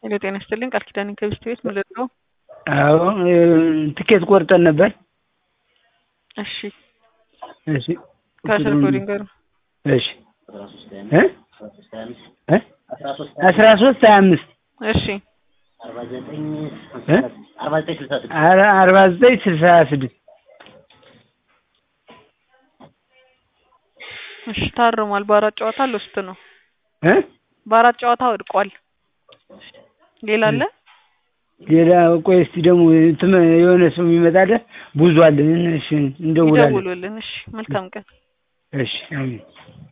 ሄሎ ጤና ይስጥልኝ ቃል ኪዳን ከቢስት ቤት ምን ልርዳው? አዎ ትኬት ቆርጠን ነበር። እሺ እሺ ከስር ኮዲንግ ጋር እሺ እ እ አስራ ሶስት ሀያ አምስት እሺ እ አርባ ዘጠኝ ስልሳ ስድስት እሺ ታርሟል። በአራት ጨዋታ ልውስጥ ነው። እ በአራት ጨዋታ ወድቋል። ሌላ አለ? ሌላ ቆይ እስቲ ደግሞ እንትን የሆነ ሰው የሚመጣለ ብዙ አለን። እሺ እንደውላለን። ይደውሉልን። እሺ መልካም ቀን። እሺ አሜን።